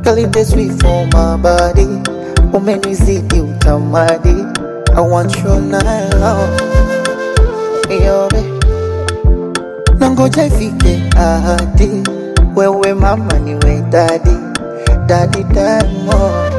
Girl, it is sweet for my body. Umenizidi utamadi. I want you now. Yobe. Nangoja ifike ahadi. Wewe mama niwe daddy. Daddy Diamond.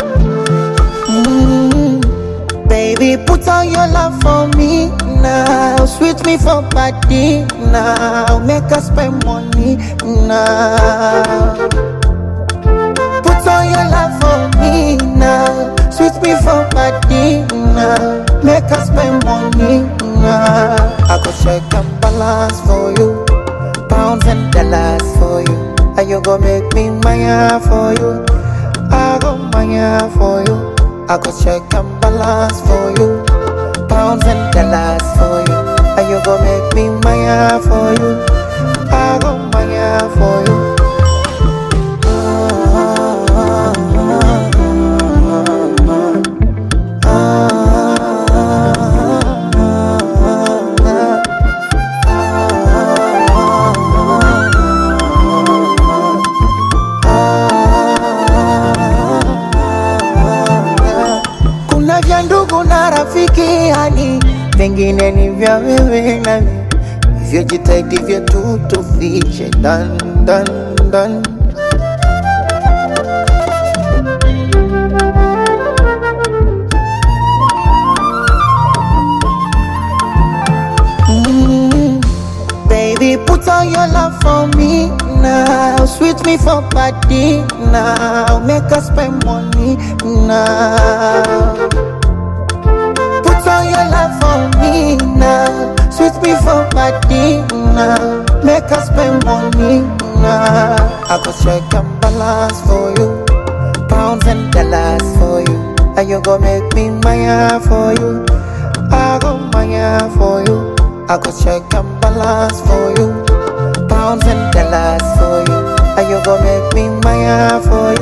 Mm. Baby, put on your love for me now. Sweet me for party now. Make us spend money now. Put on your love for me now. Sweet me for party now. Make us spend money now. I go check and balance for you. Pounds and dollars for you. And you go make me maya for you. I go maya for you. I go check and balance for you. Pounds and dollars for you. And you go make me maya for you. I go maya for you. Kuna vya ndugu na rafiki yani, vingine ni vya wewe nami, hivyo jitahidi vyetu tufiche dan dan dan. Mm, Baby, put on your love for me now. Sweet me for party now. Make us spend money now. Put on your love for me now. Sweet me for party now. Make us spend money now. I go check and balance for you. Pounds and dollars for you. And you go make me maya for you. I go maya for you. I go check and balance for you. Pounds and dollars for you. And you go make me maya for you.